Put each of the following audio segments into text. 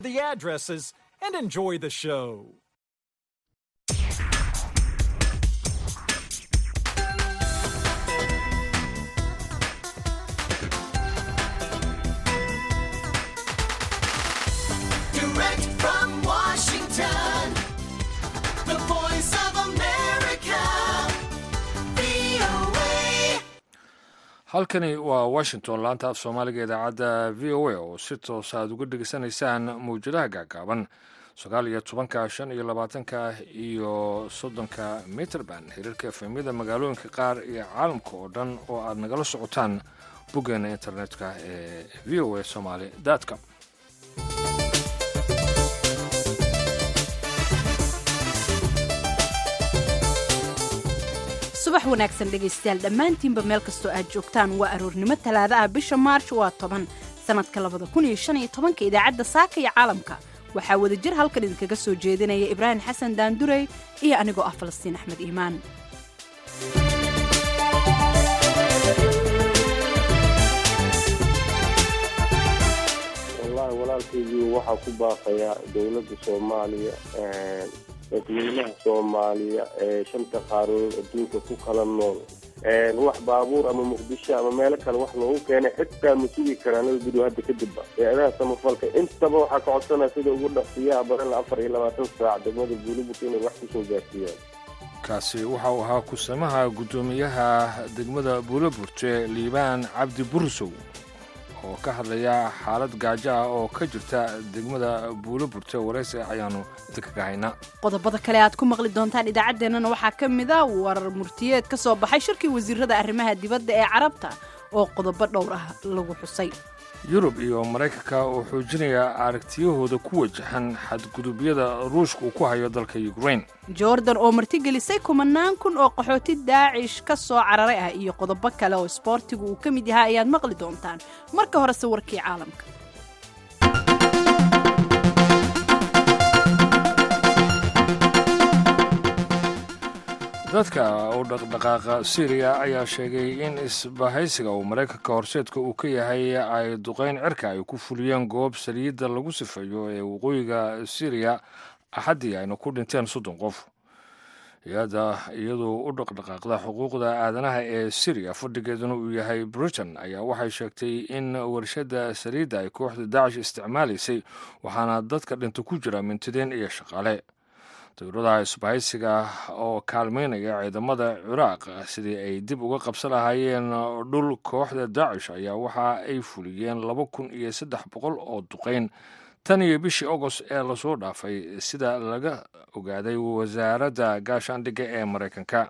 the addresses and enjoy the show. Direct from Washington, the voice of America, VOA. halkani waa washington laanta af soomaaliga idaacadda v o a oo si toos aad uga dhegeysanaysaan mawjadaha gaagaaban sagaal iyo tobanka shan iyo labaatanka iyo soddonka mitrband xiriirka efemyada magaalooyinka qaar iyo caalamka oo dhan oo aad nagala socotaan boggeena internetka ee v o a somaly com subax wanaagsan dhegaystayaal dhammaantiinba meel kastoo aad joogtaan waa aroornimo talaada ah bisha maarch waa toban sannadka labada kun iyo shan iyo tobanka idaacadda saaka iyo caalamka waxaa wadajir halkan idinkaga soo jeedinaya ibraahim xasan daandurey iyo anigoo ah falastiin axmed iimaan wallaahi walaalkaygii waxaa ku baaqaya dowladda soomaaliya dadweynaha soomaaliya ee shanta qaarood adduunka ku kala nool wax baabuur ama muqdisho ama meelo kale wax loogu keenay xitaa ma sugi karaan laba bilow hadda kadibba hay-adaha samafalka intaba waxaa ka codsanaya sida ugu dhaqsiyaha badan afar iyo labaatan saac degmada buuliburka inay wax kusoo gaarsiiyaan kaasi waxa uu ahaa kusamaha guddoomiyaha degmada buuloburte liibaan cabdi bursow oo ka hadlaya xaalad gaajo ah oo ka jirta degmada buuloburte waraysi ayaanu idinkaga haynaa qodobada kale aad ku maqli doontaan idaacaddeenana waxaa ka mid a warar murtiyeed ka soo baxay shirkii wasiirada arrimaha dibadda ee carabta oo qodobo dhowr ah lagu xusay yurub iyo maraykanka oo xoojinaya aragtiyahooda ku wajahan xadgudubyada ruushka uu ku hayo dalka ukrain jordan oo martigelisay kumanaan kun oo qaxooti daacish ka soo cararay ah iyo qodobo kale oo isboortigu uu ka mid yahay ayaad maqli doontaan marka horese warkii caalamka dadka u dhaqdhaqaaqa syriya ayaa sheegay in isbahaysiga uu maraykanka horseedka uu ka yahay ay duqayn cirka ay ku fuliyeen goob saliidda lagu sifeeyo ee waqooyiga syriya axaddii ayna ku dhinteen soddon qof hay-adda iyadoo u dhaqdhaqaaqda xuquuqda aadanaha ee syriya fadhigeeduna uu yahay britain ayaa waxay sheegtay in warshadda saliidda ay kooxda daacish isticmaalaysay waxaana dadka dhinta ku jira mintideen iyo shaqaale dowladaha isbahaysiga oo kaalmaynaya ciidamada ciraaq sidii ay dib uga qabsan lahaayeen dhul kooxda daacish ayaa waxa ay fuliyeen laba kun iyo saddex boqol oo duqayn tan iyo bishii agost ee lasoo dhaafay sida laga ogaaday wasaaradda gaashaandhigga ee maraykanka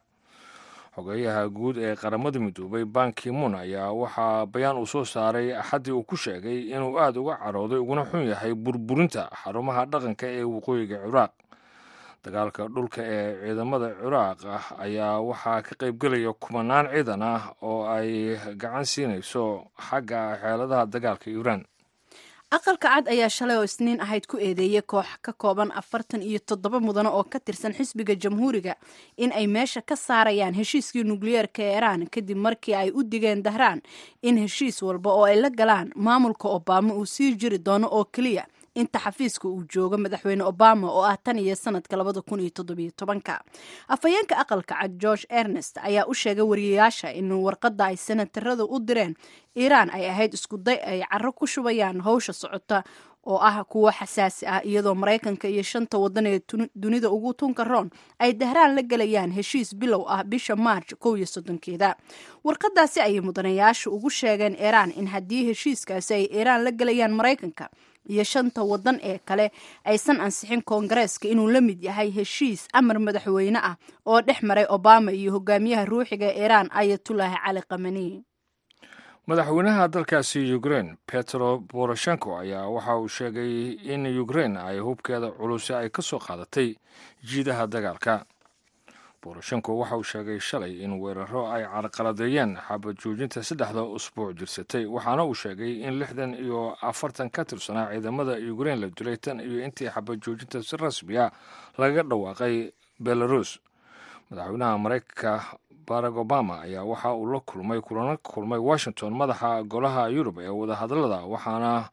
xogeyaha guud ee qaramada midoobay bankimun ayaa waxaa bayaan uu soo saaray axaddii uu ku sheegay inuu aada uga carooday uguna xun yahay burburinta xarumaha dhaqanka ee waqooyiga ciraaq dagaalka dhulka ee ciidamada ciraaq ah ayaa waxaa ka qaybgelaya kumanaan ciidan ah oo ay gacan siinayso xagga xeeladaha dagaalka iiraan aqalka cad ayaa shalay oo isniin ahayd ku eedeeyey koox ka kooban afartan iyo toddoba mudano oo ka tirsan xisbiga jamhuuriga in ay meesha ka saarayaan heshiiskii nukliyeerka ee iraan kadib markii ay u digeen dahraan in heshiis walba oo ay la galaan maamulka obama uu sii jiri doono oo keliya inta xafiiska uu joogo madaxweyne obama oo ah tan iyo sanadka labada kun iyo toddobiyo tobanka afhayeenka aqalka cad george ernest ayaa u sheegay wariyayaasha in warqadda ay senataradu u direen iiraan ay ahayd iskuday ay caro ku shubayaan howsha socota oo ah kuwo xasaasi ah iyadoo maraykanka iyo shanta waddan ee dunida ugu tunka roon ay dahraan la gelayaan heshiis bilow ah bisha maarj kow iyo soddonkeeda warqadaasi ayay mudanayaasha ugu sheegeen iiraan in haddii heshiiskaasi ay iiraan la gelayaan maraykanka iyo shanta waddan ee kale aysan ansixin koongareeska inuu la mid yahay heshiis amar madaxweyne ah oo dhex maray obama iyo hogaamiyaha ruuxiga ee iiraan ayatullaahi cali kamani madaxweynaha dalkaasi ukrain petro boroshenko ayaa waxa uu sheegay in ukrain ay hubkeeda culuse ay ka soo qaadatay jiidaha dagaalka boroshenko waxa uu sheegay shalay in weeraro ay carqaladeeyeen xabad joojinta saddexda usbuuc jirsatay waxaana uu sheegay in lixdan iyo afartan ka tirsanaa ciidamada ukrain la dilay tan iyo intii xabad joojinta si rasmiya laga dhawaaqay belarus madaxweynaha maraykanka barack obama ayaa waxa uu la kulmay kulana kulmay washington madaxa golaha yurub ee wadahadallada waxaana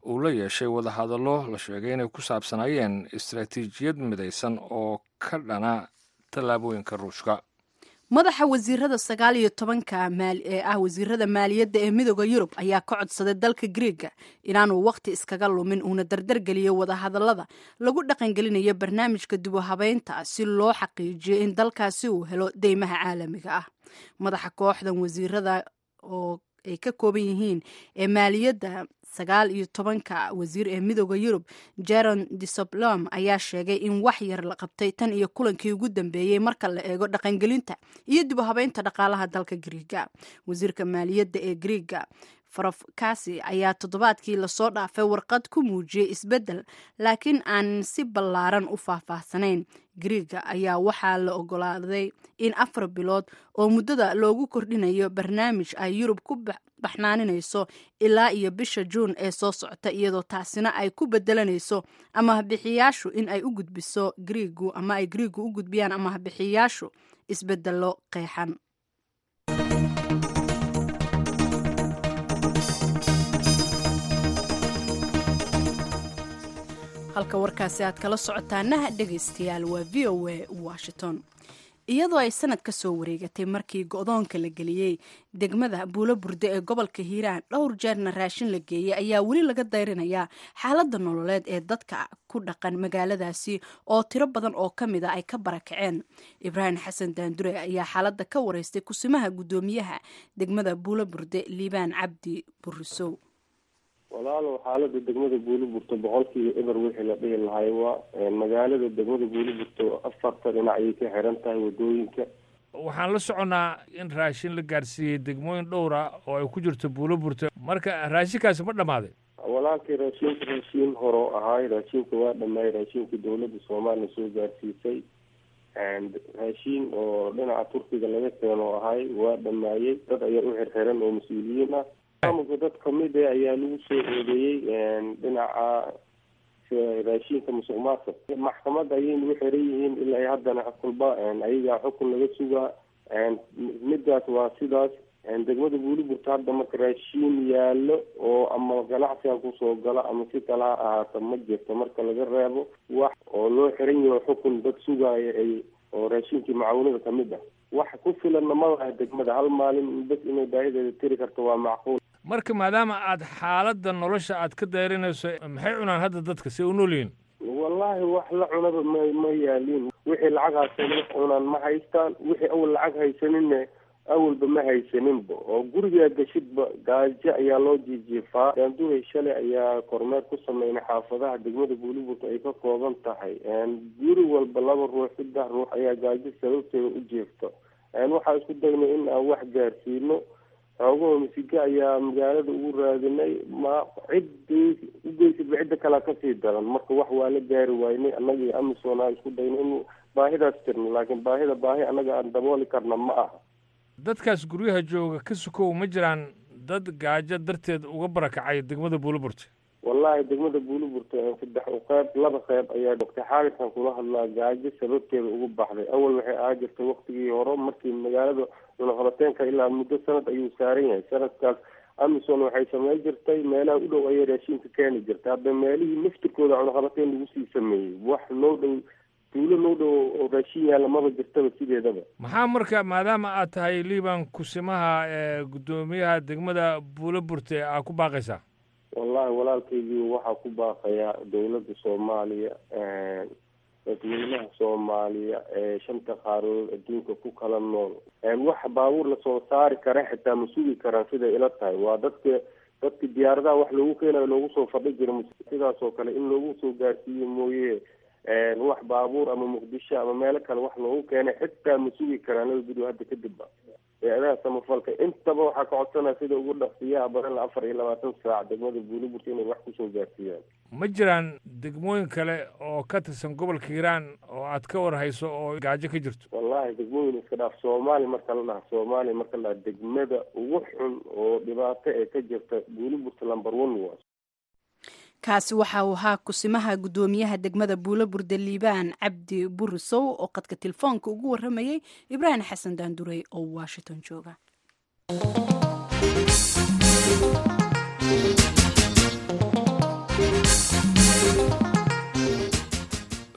uu la yeeshay wadahadallo la sheegay inay ku saabsanaayeen istaraatiijiyad midaysan oo ka dhana tallaabooyinka ruushka madaxa wasiirada sagaal iyo tobanka ee ah wasiirada maaliyadda ee midooda yurub ayaa ka codsaday dalka griega inaanuu wakhti iskaga lumin uuna dardargeliyo wadahadallada lagu dhaqangelinayo barnaamijka dib u habeynta si loo xaqiijiyo in dalkaasi uu helo deymaha caalamiga ah madaxa kooxdan wasiirada oo ay ka kooban yihiin ee maaliyadda sagaal iyo tobanka wasiir ee midooda yurub jeron disoblom ayaa sheegay in wax yar la qabtay tan iyo kulankii ugu dambeeyey marka la eego dhaqangelinta iyo dib u habeynta dhaqaalaha dalka griiga wasiirka maaliyadda ee griiga farofkasi ayaa toddobaadkii lasoo dhaafay warqad ku muujiyey isbeddel laakiin aan si ballaaran u faahfaahsanayn griiga ayaa waxaa la ogolaaday in afar bilood oo muddada loogu kordhinayo barnaamij ay yurub ku baxnaaninayso ilaa iyo bisha juun ee soo socota iyadoo taasina ay ku bedelanayso amahabixiyaashu in ay u gudbiso griigu ama ay griigu u gudbiyaan amahabixiyaashu isbedelo qeexan halka warkaasi aad kala socotaanaha dhegaystayaal waa v o a washington iyadoo ay sanad ka soo wareegatay markii go-doonka la geliyey degmada buulo burde ee gobolka hiiraan dhowr jeerna raashin la geeyey ayaa weli laga dayrinayaa xaaladda nololeed ee dadka ku dhaqan magaaladaasi oo tiro badan oo ka mid a ay ka barakaceen ibraahim xasan daandure ayaa xaaladda ka wareystay kusimaha guddoomiyaha degmada buulo burde liibaan cabdi burisow walaalow xaalada degmada buuliburto boqolkiiba eber wixii la dhihi lahay waa magaalada degmada buuliburto afarta dhinac ayay ka xiran tahay wadooyinka waxaan la soconnaa in raashin la gaarsiiyey degmooyin dhowra oo ay ku jirto buulo burto marka raashinkaasi ma dhammaaday walaalkii raashinka raashiin horo ahaay raashinka waa dhammaay raashinka dowladda soomaaliya soo gaarsiisay raashiin oo dhinaca turkiga laga keeno ahay waa dhammaayey dad ayaa u xirxiran oo mas-uuliyiin ah maamulka dad kamid e ayaa lagu soo eedeeyey dhinaca raashinka musuq maasuq maxkamadda ayay nagu xiran yihiin ilaa haddana kulba ayagaa xukun laga sugaa midaas waa sidaas degmada buuliburta hadda marka raashiin yaalo oo ama ganacsiga kusoo gala ama si kala ha ahaata ma jirto marka laga reebo wax oo loo xiran yaho xukun dad sugaaya ay oo raashinkii macaawinada kamid ah wax ku filanna ma laha degmada hal maalin bas inay baahideeda tiri karto waa macquul marka maadaama aad xaaladda nolosha aad ka dayrinayso maxay cunaan hadda dadka si u nool yihiin wallaahi wax la cunaba ma ma yaaliin wixii lacag haysanin cunaan ma haystaan wixii awal lacag haysaninne awalba ma haysaninba oo gurigaa gashidba gaajo ayaa loo jiijiifaa daanduray shalay ayaa kormeer ku sameynay xaafadaha degmada buuliburta ay ka kooban tahay guri walba laba ruux saddex ruux ayaa gaajo sababteeda u jiifta waxaa isku daynay in aan wax gaarsiino xoogaho masiga ayaa magaalada ugu raadinay ma ciddii ugeysadba cidda kalea kasii daran marka wax waa la gaari waynay annaga iyo amisom aan isku daynay in baahidaas jirno laakiin baahida baahi annaga aan dabooli karna ma aha dadkaas guryaha jooga ka sukow ma jiraan dad gaajo darteed uga barakacay degmada buuliburta wallaahi degmada buuliburta saddex qeyb laba qeyb ayaa doctor xaaliskan kula hadlaa gaajo sababteeda ugu baxday awal waxay ahaa jirtay waktigii hore markii magaalada cunaqabateenka ilaa muddo sanad ayuu saaran yahay sanadkaas amison waxay samey jirtay meelaha u dhow ayay raashinka keeni jirtay hadda meelihii naftirkooda cunaqabateen lagu sii sameeyey wax loo dhow tuulo loo dhow oo raashin yaalla maba jirtaba sideedaba maxaa marka maadaama aad tahay liiban kusimaha ee guddoomiyaha degmada buulo burte aa ku baaqaysaa wallahi walaalkaygii waxaa ku baaqayaa dowladda soomaaliya dadweynaha soomaaliya ee shanta qaarood adduunka ku kala nool wax baabuur lasoo saari kara xitaa ma sugi karaan siday ila tahay waa dadka dadka diyaaradaha wax loogu keenayo loogu soo fadhi jira sidaas oo kale in loogu soo gaarsiiyo mooye wax baabuur ama muqdisho ama meelo kale wax loogu keenay xitaa ma sugi karaan laba bilow hadda kadibba hay-adaha samafalka intaba waxaa ka codsanaya sida ugu dhaqsiyaha badan afar iyo labaatan saac degmada buuliburta inay wax kusoo gaarsiiyaan ma jiraan degmooyin kale oo ka tirsan gobolka hiiraan oo aad ka war hayso oo gaajo ka jirto wallahi degmooyin iska dhaaf soomaaliya marka la dhaha soomaaliya marka la dhaha degmada ugu xun oo dhibaato ee ka jirta buuliburta lumber one waa kaasi waxa uu ahaa kusimaha guddoomiyaha degmada buulo burde liibaan cabdi burisow oo qadka telefoonka ugu waramayey ibraahim xasan daandurey oo washington jooga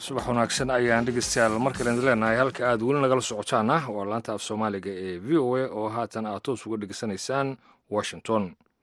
subax wanaagsan ayaan dhegeystayaal mar kale idin leenahay halka aad weli nagala socotaana waa laanta af soomaaliga ee v o a oo haatan aad toos uga dhegeysanaysaan washington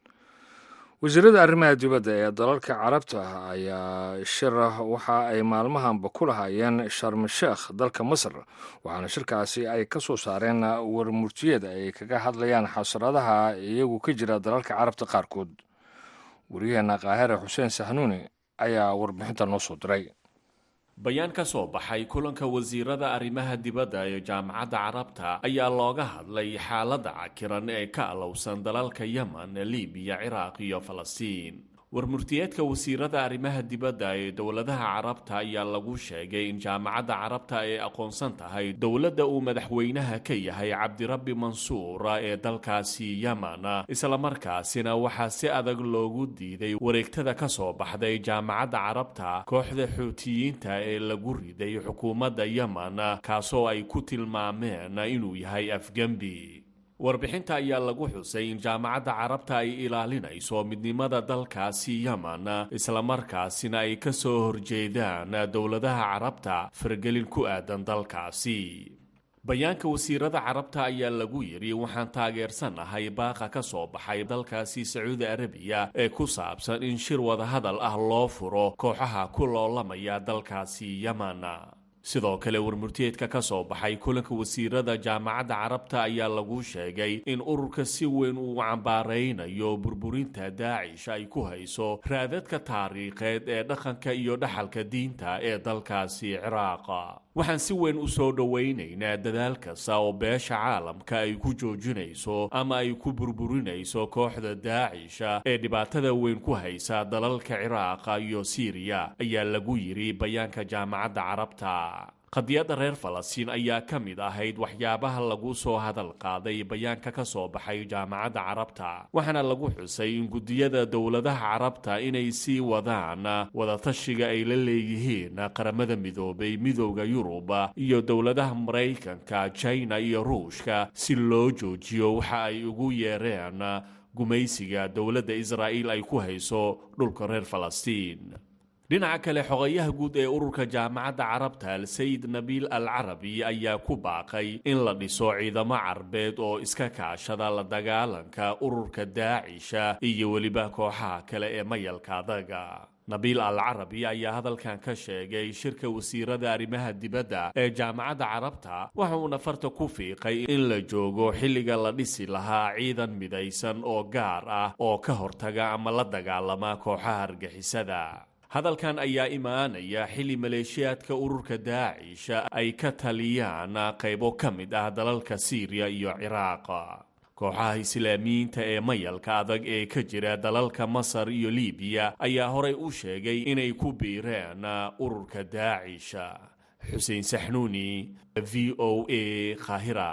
wasiirada arrimaha dibadda ee dalalka carabta ayaa shir waxa ay maalmahanba ku lahaayeen sharm sheekh dalka masar waxaana shirkaasi ay ka soo saareen warmurtiyeed ay kaga hadlayaan xasradaha iyagu ka jira dalalka carabta qaarkood wariyaheena kaahire xuseen sahnuuni ayaa warbixinta noo soo diray bayaan ka soo baxay kulanka wasiirada arrimaha dibadda ee jaamacadda carabta ayaa looga hadlay xaaladda cakiran ee ka alowsan dalalka yemen libiya ciraaq iyo falastiin warmurtiyeedka wasiirada arrimaha dibadda ee dowladaha carabta ayaa lagu sheegay in jaamacadda carabta ay aqoonsan tahay dowladda uu madaxweynaha ka yahay cabdirabbi mansuur ee dalkaasi yemen islamarkaasina waxaa si adag loogu diiday wareegtada ka soo baxday jaamacadda carabta kooxda xuutiyiinta ee lagu riday xukuumadda yemen kaasoo ay ku tilmaameen inuu yahay afgembi warbixinta ayaa lagu xusay in jaamacadda carabta ay ilaalinayso midnimada dalkaasi yemen islamarkaasina ay ka soo horjeedaan dowladaha carabta faragelin ku aadan dalkaasi bayaanka wasiirada carabta ayaa lagu yidhi waxaan taageersanahay baaqa ka soo baxay dalkaasi sacuudi arabiya ee ku saabsan in shir wadahadal ah loo furo kooxaha ku loolamaya dalkaasi yemen sidoo kale warmurtiyeedka ka soo baxay kulanka wasiirada jaamacadda carabta ayaa lagu sheegay in ururka si weyn uu cambaaraynayo burburinta daacish ay ku hayso raadadka taariikheed ee dhaqanka iyo dhaxalka diinta ee dalkaasi ciraaqa waxaan si weyn u soo dhowaynaynaa dadaal kasta oo beesha caalamka ay ku joojinayso ama ay ku burburinayso kooxda daacisha ee dhibaatada weyn ku haysa dalalka ciraaqa iyo siiriya ayaa lagu yidhi bayaanka jaamacadda carabta qadiyadda reer falastiin ayaa ka mid ahayd waxyaabaha lagu soo hadal qaaday bayaanka ka soo baxay jaamacadda carabta waxaana lagu xusay in guddiyada dowladaha carabta inay sii wadaan wadatashiga ay la leeyihiin qaramada midoobay midooda yurub iyo dowladaha maraykanka jina iyo ruushka si loo joojiyo waxa ay ugu yeereen gumaysiga dowladda israa'iil ay ku hayso dhulka reer falastiin dhinaca kale xogayaha guud ee ururka jaamacadda carabta al-sayid nabiil al carabi ayaa ku baaqay in la dhiso ciidamo carbeed oo iska kaashada la dagaalanka ururka daacisha iyo weliba kooxaha kale ee mayalka adaga nabiil al carabi ayaa hadalkan ka sheegay shirka wasiirada arrimaha dibadda ee jaamacadda carabta waxa uuna farta ku fiiqay in la joogo xilliga la dhisi lahaa ciidan midaysan oo gaar ah oo ka hortaga ama la dagaalama kooxaha argixisada hadalkan ayaa imaanaya xilli maleeshiyaadka ururka daacisha ay ka taliyaan qaybo ka mid ah dalalka siiriya iyo ciraaq kooxaha islaamiyiinta ee mayalka adag ee ka jira dalalka masar iyo libiya ayaa horay u sheegay inay ku biireen ururka daacisha xuseen saxnuuni v o a khahira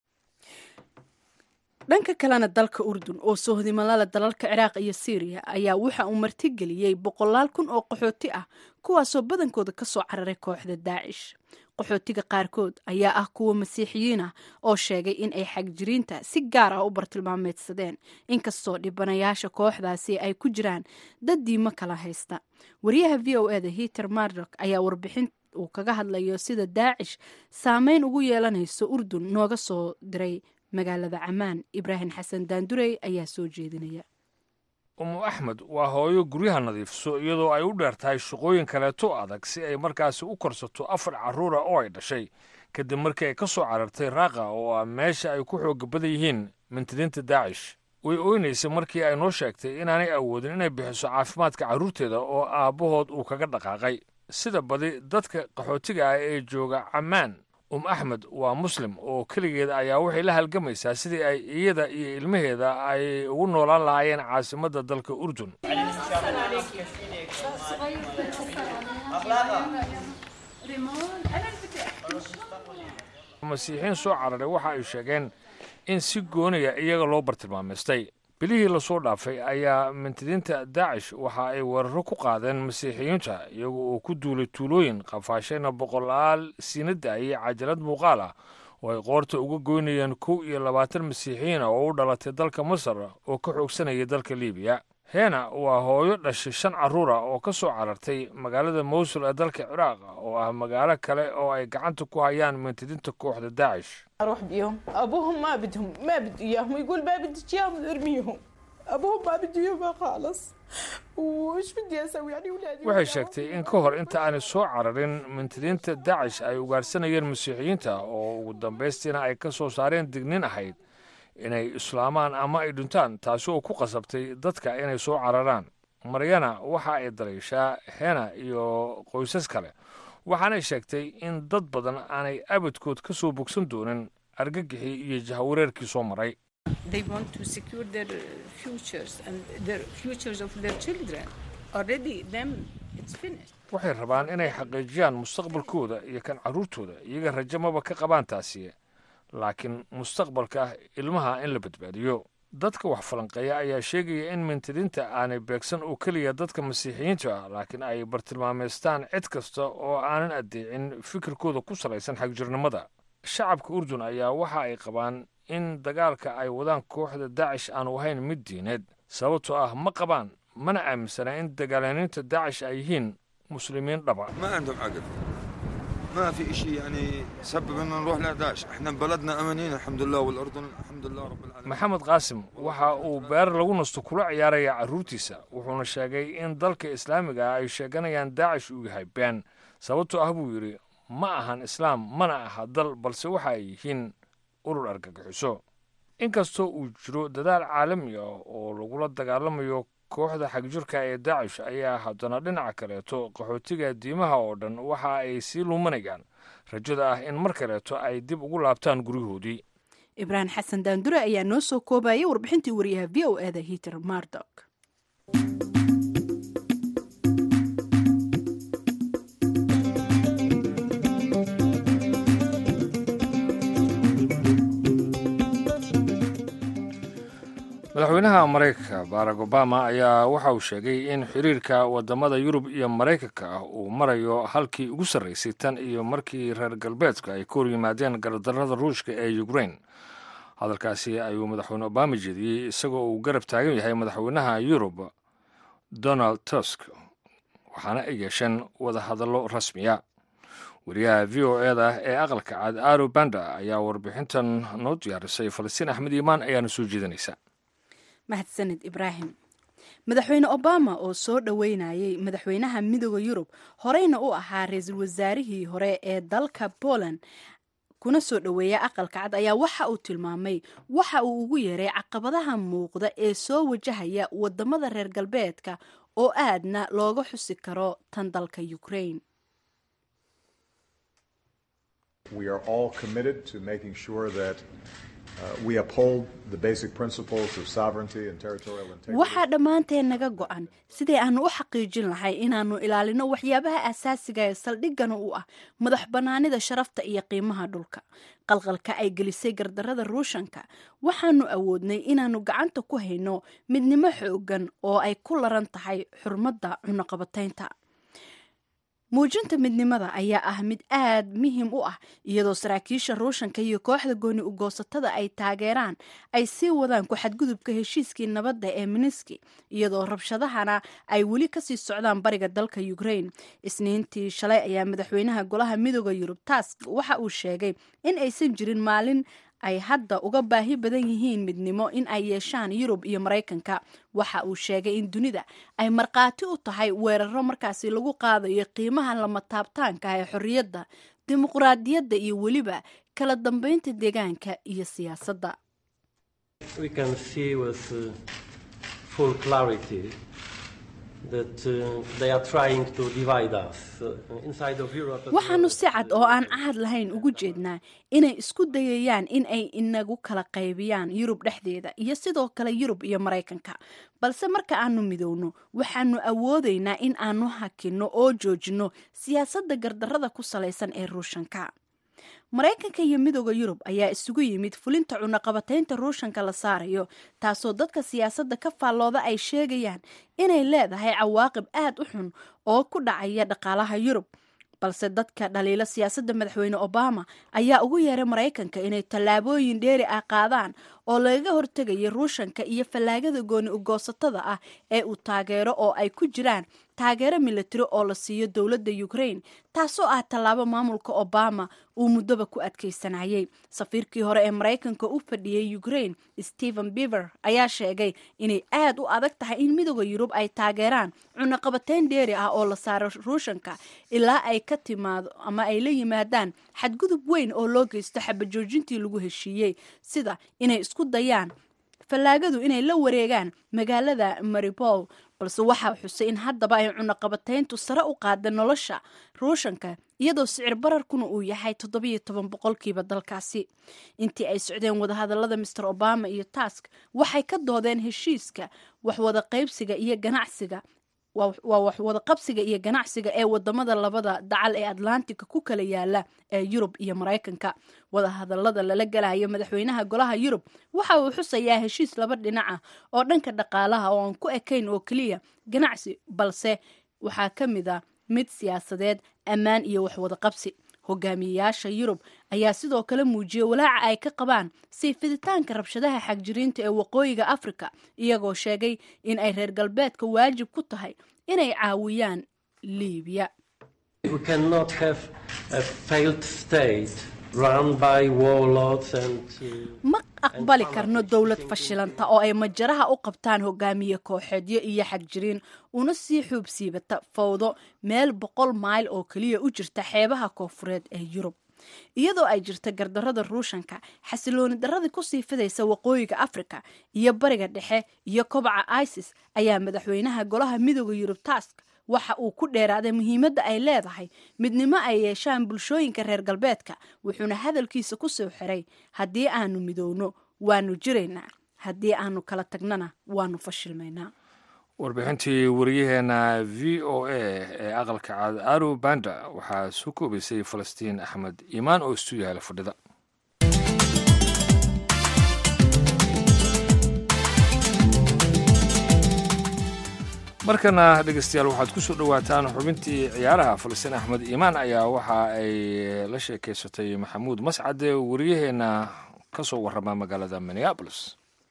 dhanka kalena dalka urdun oo soohodimalada dalalka ciraaq iyo siiriya ayaa waxa uu martigeliyey boqolaal kun oo qaxooti ah kuwaasoo badankooda ka soo cararay kooxda daacish qaxootiga qaarkood ayaa ah kuwa masiixiyiin ah oo sheegay in ay xagjiriinta si gaar ah u bartilmaameedsadeen inkastoo dhibanayaasha kooxdaasi ay ku jiraan dad diimo kala haysta wariyaha v o eda hiter mardok ayaa warbixin uu kaga hadlayo sida daacish saameyn ugu yeelanayso urdun nooga soo diray magaalada camaan ibraahim xasan daandurey ayaa soo jeedinaya umu axmed waa hooyo guryaha nadiifiso iyadoo ay u dheer tahay shaqooyin kaleeto adag si ay markaasi u korsato afar carruura oo ay dhashay kadib markii ay ka soo carartay raaqa oo ah meesha ay ku xooga badan yihiin mintidiinta daacish way oynaysay markii ay noo sheegtay inaanay awoodin inay bixiso caafimaadka carruurteeda oo aabbahood uu kaga dhaqaaqay sida badi dadka qaxootiga ah ee jooga camaan um axmed waa muslim oo keligeeda ayaa waxay la halgamaysaa sidii ay iyada iyo ilmaheeda ay ugu noolaan lahaayeen caasimadda dalka urdun masiixiin soo cararay waxa ay sheegeen in si gooniya iyaga loo bartilmaamaystay bilihii lasoo dhaafay ayaa mintidiinta daacish waxa ay weeraro ku qaadeen masiixiyiinta iyaga oo ku duulay tuulooyin qafaashayna boqolaal siinada iyo cajalad muuqaal ah oo ay qoorta uga goynayeen kow iyo labaatan masiixiyiin ah oo u dhalatay dalka masar oo ka xoogsanaya dalka liibiya hena waa hooyo dhashay shan carruur ah oo ka soo carartay magaalada mowsul ee dalka ciraaq oo ah magaalo kale oo ay gacanta ku hayaan mintidinta kooxda daacish اروح بيهم ابوهم ما بدهم ما بده اياهم يقول ما بدك اياهم ارميهم ابوهم ما بده اياهم خالص وش بدي اسوي يعني اولادي waxay sheegtay in ka hor inta aanay soo cararin mintidiinta daacish ay ugaarsanayeen masiixiyiinta oo ugu dambaystiina ay ka soo saareen dignin ahayd inay islaamaan ama ay dhintaan taasi oo ku qasabtay dadka inay soo cararaan maryana waxa ay dalayshaa hena iyo qoysas kale waxaanay sheegtay in dad badan aanay abadkood ka soo bogsan doonin argagixii iyo jahawareerkii soo maray They want to secure their uh, futures and their futures of their children. Already, them, it's finished. waxay rabaan inay xaqiijiyaan mustaqbalkooda iyo kan carruurtooda iyaga rajo maba ka qabaan taasi laakiin mustaqbalka ah ilmaha in la badbaadiyo dadka wax falanqeeya ayaa sheegaya in mintidinta aanay beegsan oo keliya dadka masiixiyiinta ah laakiin ay bartilmaameystaan cid kasta oo aanan addeecin fikirkooda ku salaysan xagjirnimada shacabka urdun ayaa waxa ay qabaan in dagaalka ay wadaan kooxda daacish aanu ahayn mid diineed sababtoo ah ma qabaan mana aaminsana in dagaalaniinta daacish ay yihiin muslimiin dhaba ما عندهم عقل ما في شيء يعني سبب ان نروح لداعش احنا بلدنا امنين الحمد لله والاردن الحمد لله رب العالمين maxamed qaasim waxa uu beer lagu nasto kula ciyaaraya carruurtiisa wuxuuna sheegay in dalka islaamiga ah ay sheeganayaan daacish uu yahay been sababtoo ah buu yidhi ma ahan islaam mana aha dal balse waxa ay yihiin urur argagixiso inkastoo uu jiro dadaal caalami ah oo lagula dagaalamayo kooxda xagjirka ee daacish ayaa haddana dhinaca kaleeto qaxootiga diimaha oo dhan waxa ay sii luumanayaan rajada ah in mar kaleeto ay dib ugu laabtaan guryahoodii ibraahim xasan daandure ayaa noo soo koobayay warbixintii wariyaha v o eda hiter mardok madaxweynaha maraykanka barack obama ayaa waxa uu sheegay in xiriirka wadamada yurub iyo maraykanka ah uu marayo halkii ugu sarraysay tan iyo markii reer galbeedka ay ka hor yimaadeen gardarrada ruushka ee ukrain hadalkaasi ayuu madaxweyne obama jeediyey isagoo uu garab taagan yahay madaxweynaha yurub donald tusk waxaana ay yeesheen wadahadallo rasmiya wariyaha v o eda ee aqalka cad aro banda ayaa warbixintan noo diyaarisay falastiin axmed iimaan ayaana soo jeedinaysa mahadsanid ibraahim madaxweyne obama oo soo dhoweynayay madaxweynaha midooda yurub horeyna u ahaa ra-iisul wasaarihii hore ee dalka poland kuna soo dhoweeya aqalka cad ayaa waxa uu tilmaamay waxa uu ugu yeeray caqabadaha muuqda ee soo wajahaya wadamada reer galbeedka oo aadna looga xusi karo tan dalka ukraine We are all committed to making sure that uh, we uphold the basic principles of sovereignty and territorial integrity. waxaa dhammaanteen naga go-an sidii aanu u xaqiijin lahay inaannu ilaalino waxyaabaha asaasiga ee saldhigana u ah madax bannaanida sharafta iyo qiimaha dhulka qalqalka ay gelisay gardarrada ruushanka waxaanu awoodnay inaannu gacanta ku hayno midnimo xoogan oo ay ku laran tahay xurmadda cunaqabataynta muujinta midnimada ayaa ah mid aad muhiim u ah iyadoo saraakiisha ruushanka iyo kooxda gooni ugoosatada ay taageeraan ay sii wadaan ku-xadgudubka heshiiskii nabadda ee miniski iyadoo rabshadahana ay weli kasii socdaan bariga dalka ukraine isniintii shalay ayaa madaxweynaha golaha midooda yurub task waxa uu sheegay in aysan jirin maalin ay hadda uga baahi badan yihiin midnimo in ay yeeshaan yurub iyo maraykanka waxa uu sheegay in dunida ay markhaati u tahay weeraro markaasi lagu qaadayo qiimaha lama taabtaanka ah ee xorriyadda dimuqraadiyadda iyo weliba kala dambeynta deegaanka iyo siyaasadda we can see with uh, full clarity that uh, they are trying to divide us uh, inside of Europe. as waxaanu well. si cad oo aan cahad lahayn ugu jeednaa inay isku dayayaan in ay inagu kala qaybiyaan yurub dhexdeeda iyo sidoo kale yurub iyo maraykanka balse marka aanu midowno waxaanu awoodaynaa in aanu hakinno oo joojinno siyaasadda gardarrada ku salaysan ee ruushanka maraykanka iyo midooda yurub ayaa isugu yimid fulinta cunaqabataynta ruushanka la saarayo taasoo dadka siyaasadda ka faallooda ay sheegayaan inay leedahay cawaaqib aad u xun oo ku dhacaya dhaqaalaha yurub balse dadka dhaliila siyaasadda madaxweyne obama ayaa ugu yeeray maraykanka inay tallaabooyin dheeri ah qaadaan oo lagaga hortegaya ruushanka iyo fallaagada gooni ugoosatada ah ee uu taageero oo ay ku jiraan taageero militari oo la siiyo dowladda ukraine taasoo ah tallaabo maamulka obama uu muddoba ku adkaysanayay safiirkii hore ee maraykanka u fadhiyey ukraine stephen bever ayaa sheegay inay aad u adag tahay in midooda yurub ay taageeraan cunaqabateyn dheeri ah oo la saaro ruushanka ilaa ay ka timaado ama ay la yimaadaan xadgudub weyn oo loo geysto xabajoojintii lagu heshiiyey sida inay isku dayaan fallaagadu inay la wareegaan magaalada maripol balse waxaa xusay in haddaba ay cunaqabateyntu sare u qaada nolosha ruushanka iyadoo sicir bararkuna uu yahay toddobiyo toban boqolkiiba dalkaasi intii ay socdeen wadahadalada master obama iyo task waxay ka doodeen heshiiska waxwada qaybsiga iyo ganacsiga waa waxwada qabsiga iyo ganacsiga ee wadamada labada dacal ee atlantica ku kala yaala ee yurub iyo maraykanka wadahadalada lala galayo madaxweynaha golaha yurub waxa uu xusayaa heshiis laba dhinac ah oo dhanka dhaqaalaha oo aan ku ekayn oo keliya ganacsi balse waxaa ka mid a mid siyaasadeed ammaan iyo waxwada qabsi hogaamiyeyaasha yurub ayaa sidoo kale muujiyey walaaca ay ka qabaan sii fiditaanka rabshadaha xagjiriinta ee waqooyiga afrika iyagoo sheegay in ay reer galbeedka waajib ku tahay inay caawiyaan liibiya We cannot have a failed state run by warlords and. Uh, ma aqbali karno dowlad fashilanta oo ay majaraha u qabtaan hogaamiye kooxeedyo iyo xagjiriin una sii xuub siibata fawdo meel boqol mayl oo keliya u jirta xeebaha koofureed ee yurub iyadoo ay jirta gardarada ruushanka xasilooni daradii kusii fidaysa waqooyiga afrika iyo bariga dhexe iyo kobaca isis ayaa madaxweynaha golaha midooda yurub task waxa uu ku dheeraaday muhiimadda ay leedahay midnimo ay yeeshaan bulshooyinka reer galbeedka wuxuuna hadalkiisa ku soo xiray haddii aanu midowno waanu jiraynaa haddii aanu kala tagnana waanu fashilmaynaa warbixintii wariyaheena v o a ee aqalka cad aru banda waxaa soo koobaysay falastiin axmed iimaan oo istuudiyaha fadhida markana dhegeystayaal waxaad ku soo dhowaataan xubintii ciyaaraha falastiin axmed iimaan ayaa waxa ay la sheekeysatay maxamuud mascade wariyaheena ka soo warrama magaalada minneabolis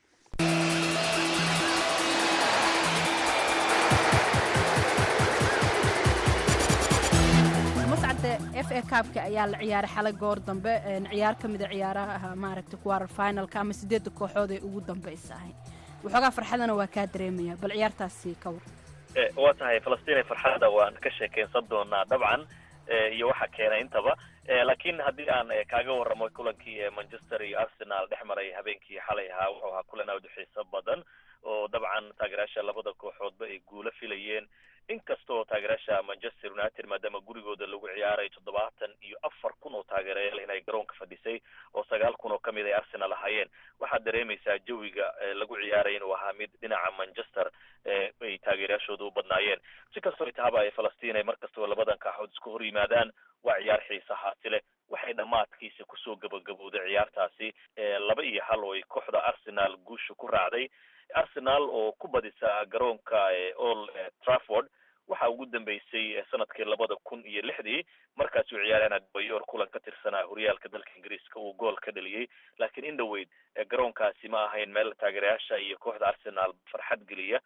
mascade f a kaabka ayaa la ciyaaray xalay goor dambe ciyaar ka mida ciyaaraha maaragta quarter finalka ama sideedda kooxood ee ugu dambaysahay waxoogaa farxadana waa kaa dareemaya bal ciyaartaasi ka war waa tahay falastiin farxada waan ka sheekeysan doonaa dabcan iyo waxa keenay intaba laakiin haddii aan kaaga warramo kulankii manchester iyo arsenal dhex maray habeenkii xalay ahaa wuxuu ahaa kulan aad u xiiso badan oo dabcan taageerayaasha labada kooxoodba ay guulo filayeen inkastoo taageerayaasha manchester united maadaama gurigooda lagu ciyaaray toddobaatan iyo afar kun oo taageerayaal inay garoonka fadhisay oo sagaal kun oo kamid ay arsenal ahaayeen waxaad dareemaysaa jawiga lagu ciyaaray inuu ahaa mid dhinaca manchester ay taageerayaashooda u badnaayeen si kastoo itahaba ay falastiin ay mar kastaba labadan kaaxood isku hor yimaadaan waa ciyaar xiisahaasi leh waxay dhammaadkiisa kusoo gabagabowday ciyaartaasi laba iyo hal oo ay kooxda arsenal guusha ku raacday arsenal oo ku badisa garoonka all trafford waxa ugu dambeysay sanadkii labada kun iyo lixdii markaas uu ciyaareen bayor kulan ka tirsanaa horyaalka dalka ingiriiska uu gool ka dhaliyey laakiin in dhaweyd garoonkaasi ma ahayn meel taageerayaasha iyo kooxda arsenal farxad geliya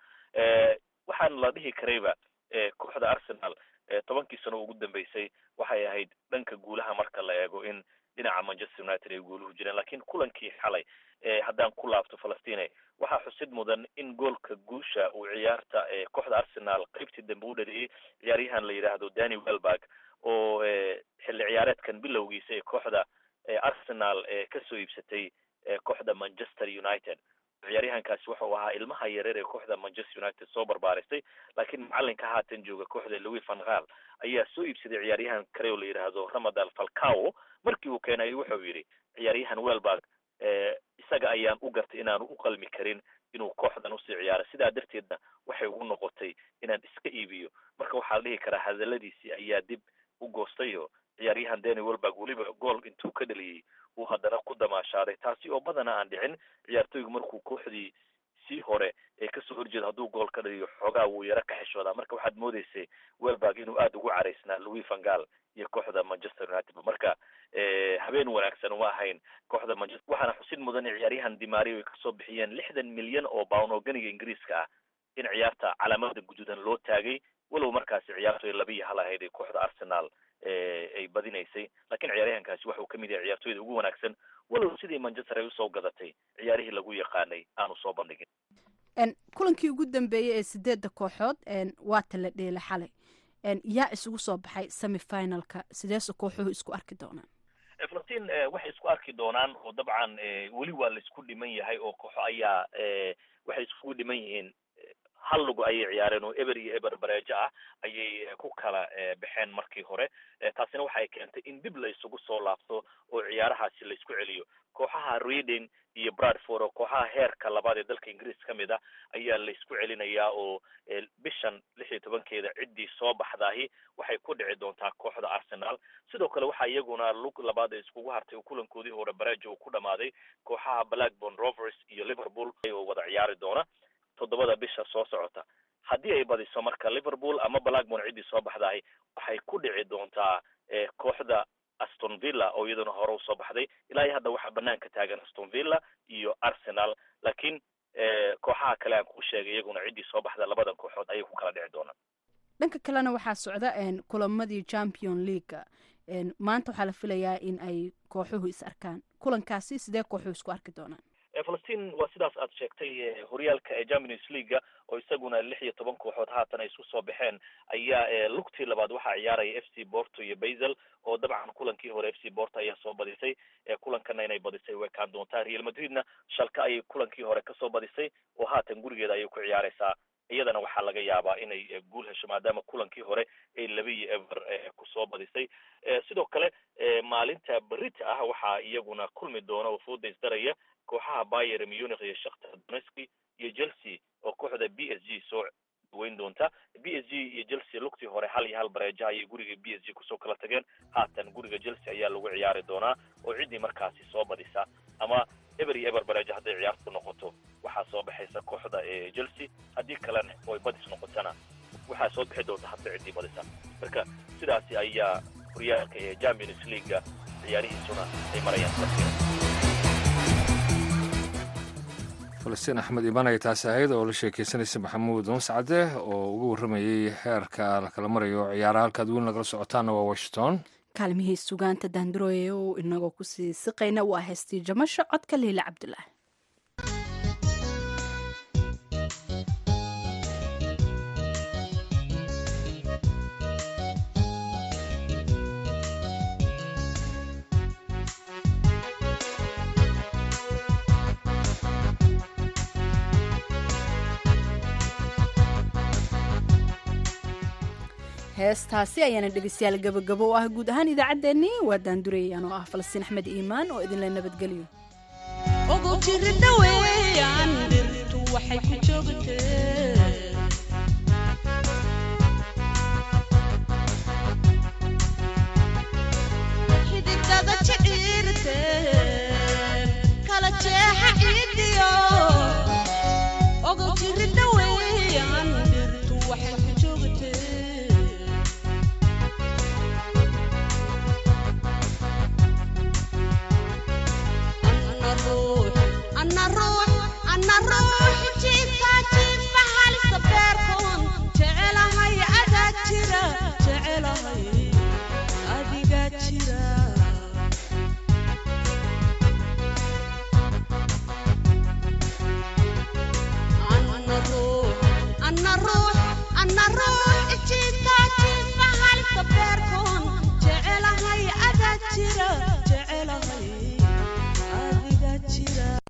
waxaana la dhihi karayba kooxda arsenal tobankii sano ugu dambeysay waxay ahayd dhanka guulaha marka la eego in dhinaca manchester united ay guuluhu jireen lakiin kulankii xalay haddaan ku laabto falastine waxaa xusid mudan in goolka guusha uu ciyaarta kooxda arsenal qeybtii dambe u dhaliyey ciyaaryahan la yidhaahdo danny welberg oo xilli ciyaareedkan bilowgiisa ee kooxda arsenal kasoo iibsatay kooxda manchester united ciyaaryahankaasi wuxuu ahaa ilmaha yareer ee kooxda manchester united soo barbaarisay laakiin macalinka haatan jooga kooxda louis van gaal ayaa soo iibsaday ciyaaryahan kale oo la yidhaahdo ramadal falcao markii uu keenay wuxuu yidhi ciyaaryahan welberg isaga ayaan u gartay inaanu u qalmi karin inuu kooxdan usii ciyaaro sidaa darteedna waxay ugu noqotay inaan iska iibiyo marka waxaa la dhihi karaa hadaladiisii ayaa dib u goostayo ciyaaryahan dani welberg weliba gool intuu ka dhaliyey uu haddana ku damaashaaday taasi oo badana aan dhicin ciyaartoygu markuu kooxdii kooxihiisii hore ee kasoo horjeeda hadduu gool ka dhaliyo xoogaa wuu yaro ka xishoodaa marka waxaad moodeysay welberg inuu aada ugu caraysnaa louis van gaal iyo kooxda manchester united marka habeen wanaagsan uma ahayn kooxda manchester waxaana xusid mudan in ciyaaryahan dimario ay kasoo bixiyeen lixdan milyan oo bawn oo ganiga ingiriiska ah in ciyaarta calaamada guduudan loo taagay walow markaasi ciyaartu ay laba iyo hal ahayd ee kooxda arsenal ay badinaysay lakiin ciyaaryahankaasi waxuu kamid yahay ciyaartooyda ugu wanaagsan walow sidii manchester ay usoo gadatay ciyaarihii lagu yaqaanay aanu soo bandhigin kulankii ugu dambeeyey ee sideedda kooxood waata la dheela xalay yaa isugu soo baxay semifinalka sideese kooxuhu isku arki doonaan falastiin waxay isku arki doonaan oo dabcan weli waa laisku dhiman yahay oo kooxo ayaa waxay iskugu dhiman yihiin hal lugu ayay ciyaareen oo eber iyo eber bareejo ah ayay ku kala baxeen markii hore taasina waxay keentay in dib la isugu soo laabto oo ciyaarahaasi la isku celiyo kooxaha reading iyo bradford oo kooxaha heerka labaad ee dalka ingiriis ka mid ah ayaa la isku celinayaa oo bishan lix iyo tobankeeda ciddii soo baxdaahi waxay ku dhici doontaa kooxda arsenal sidoo kale waxaa iyaguna lug labaad ee iskugu hartay oo kulankoodii hore bareejo uu ku dhamaaday kooxaha blackburn rovers iyo liverpool oo wada ciyaari doona toddobada bisha soo socota haddii ay badiso marka liverpool ama blackburn ciddii soo baxdahay waxay ku dhici doontaa kooxda aston villa oo iyaduna hore usoo baxday ilaa iyo hadda waxaa banaanka taagan aston villa iyo arsenal laakiin kooxaha kale aan kuu sheegay iyaguna ciddii soo baxda labadan kooxood ayay ku kala dhici doonaan dhanka kalena waxaa socda kulamadii champion leaga maanta waxaa la filayaa in ay kooxuhu is arkaan kulankaasi sidee kooxuhu isku arki doonaan falastiin waa sidaas aad sheegtay horyaalka ee champions leaguea oo isaguna lix iyo toban kooxood haatan ay isku soo baxeen ayaa lugtii labaad waxaa ciyaaraya f c borto iyo basel oo dabcan kulankii hore f c borto ayaa soo badisay kulankana inay badisay way kaan doontaa real madridna shalka ayay kulankii hore kasoo badisay oo haatan gurigeeda ayay ku ciyaareysaa iyadana waxaa laga yaabaa inay guul hesho maadaama kulankii hore ay laba iyo ever kusoo badisay sidoo kale maalinta berita ah waxaa iyaguna kulmi doona oo fooda isdaraya kooxaha bayer munich iyo shakhtar donetski iyo chelsea oo kooxda b s g soo weyn doonta b s g iyo chelsea lugtii hore hal iyo hal bareeja ayay guriga b s g kusoo kala tageen haatan guriga chelsea ayaa lagu ciyaari doonaa oo ciddii markaasi soo badisa ama eber iyo eber bareeja hadday ciyaartu noqoto waxaa soo baxaysa kooxda chelsea haddii kalena oy badis noqotana waxaa soo bixi doonta hadda ciddii badisa marka sidaasi ayaa horyaalka ee champions leaguea ciyaarihiisuna ay marayaan falastiin axmed iban ay taasi ahayd oo la sheekeysanaysa maxamuud mascade oo uga warramayey heerka lakala marayo ciyaaraha halkaad weyn lagala socotaana waa washington kaalmihii sugaanta daandarooye oo inagoo kusii siqayna waa heystii jamasho codka liila cabdulaahi heestaasi ayaana dhegeystayaal gabagabo u ah guud ahaan idaacaddeenii waa daandurayaan oo ah falastiin axmed iimaan oo idinla nabadgeliyo ogow jiri dhaweeyaan dhirtu waxay ku joogtee xididada jidhiirte kala jeexa ciidiyo ogow jiri dhaweeyaan dhirtu waxay ku joogtee أنا روح أنا روح جيتا جيفا حالي سبيركون جعلها يا أدا جرا جعلها أديقا جرا أنا روح أنا روح أنا روح جيتا جيفا حالي سبيركون جعلها يا أدا جرا جعلها أديقا جرا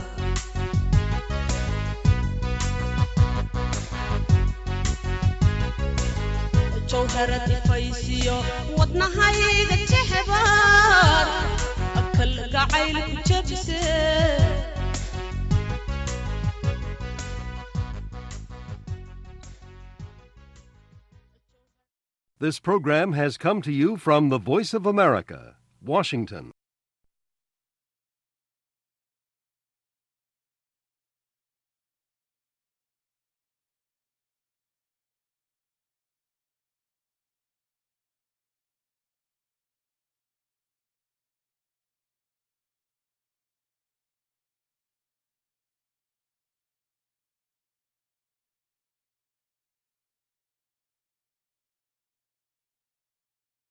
jawharadi faysiyo wadnahayga jehbaar akal gacayl ku jabse This program has come to you from the Voice of America, Washington.